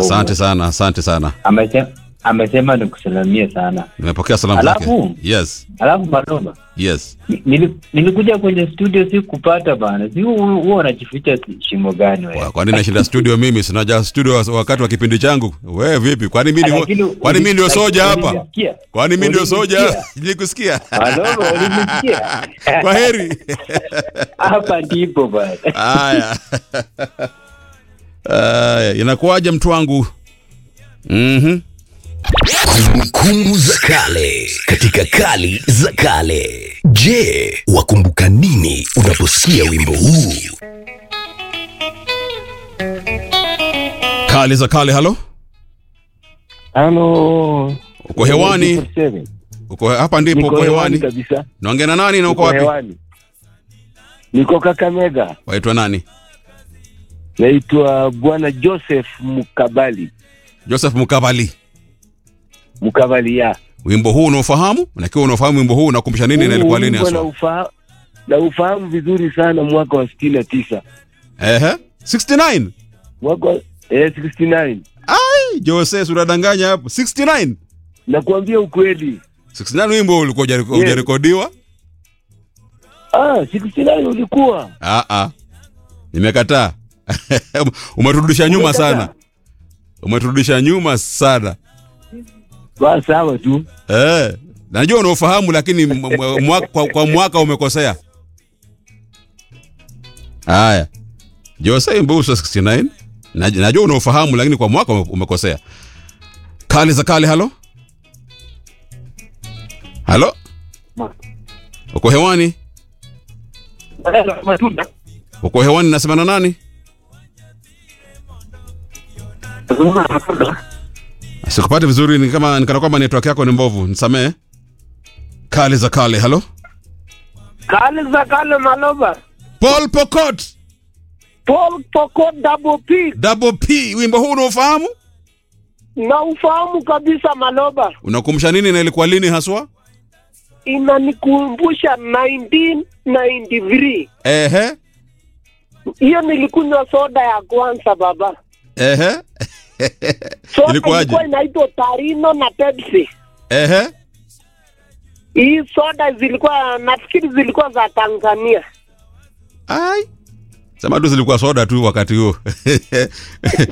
Asante sana, asante sana. Amesema amesema nikusalamie sana. Nimepokea salamu Alafu? zake. Yes, Alafu Maloma, yes. ni- nili- nilikuja kwenye studio si kupata bana, si hu- huwa unajificha shimo gani wewe? Kwa- Kwani nashinda studio mimi? Sinaja studio wa- wakati wa kipindi changu. Wewe vipi? Kwani mimi Lakini ni kwani mimi ndio uli- soja hapa? ulinisikia? Kwani mimi ndio soja? Ulinisikia? Nilikusikia. Maloma, ulinisikia? Kwa heri. Hapa ndipo bana. Haya. Haya, inakuwaje mtu wangu? Mhm. Kumbukumbu za kale katika kali za kale. Je, wakumbuka nini unaposikia wimbo huu? Kali za kale, halo? Halo. Uko hewani? Uko hapa ndipo Niko uko hewani hewani. kabisa. Naongea na nani na uko Niko wapi? hewani. Niko Kakamega. Waitwa nani? Naitwa Bwana Joseph Mukabali. Joseph Mukabali. Mukabali ya. Wimbo huu unaofahamu? Nakiwa unaofahamu wimbo huu unakumbusha nini na ilikuwa lini Huu wimbo haswa? naufaha- Na ufahamu vizuri sana mwaka wa sitini na tisa Ehe. 69. mwaka wa eh, 69 Ai, Jose unadanganya hapo. 69. nakuambia ukweli 69 wimbo ulikuwa hujareko- Yes. hujarekodiwa? ah, 69 ulikuwa Ah ah. Nimekataa. Umeturudisha nyuma Umekataa? sana. Umeturudisha nyuma sana. ba sawa tu Eh. Najua unaofahamu lakini m- m- mwaka, kwa, kwa mwaka umekosea. Haya. Jose wimbo huu sio 69. Naj- Najua unaofahamu lakini kwa mwaka ume- umekosea. Kali za kale, halo? Halo? Uko hewani? matunda Uko hewani nasema na nani? Sikupati vizuri ni kama nikana kwamba network yako ni mbovu. Nisamee. Kali za kale, halo? Kale za kale Maloba. Paul Pokot, Paul Poko Double P. Double P, wimbo huu unaofahamu? Na ufahamu kabisa Maloba. Unakumbusha nini na ilikuwa lini haswa? Inanikumbusha 1993. Ehe. Hiyo nilikunywa soda ya kwanza baba. Ehe. Soda Ilikuwaje? ilikuwa inaitwa Tarino na Pepsi. Ehe. Hii soda zilikuwa nafikiri zilikuwa za Tanzania. Ai. Sema tu zilikuwa soda tu wakati huo.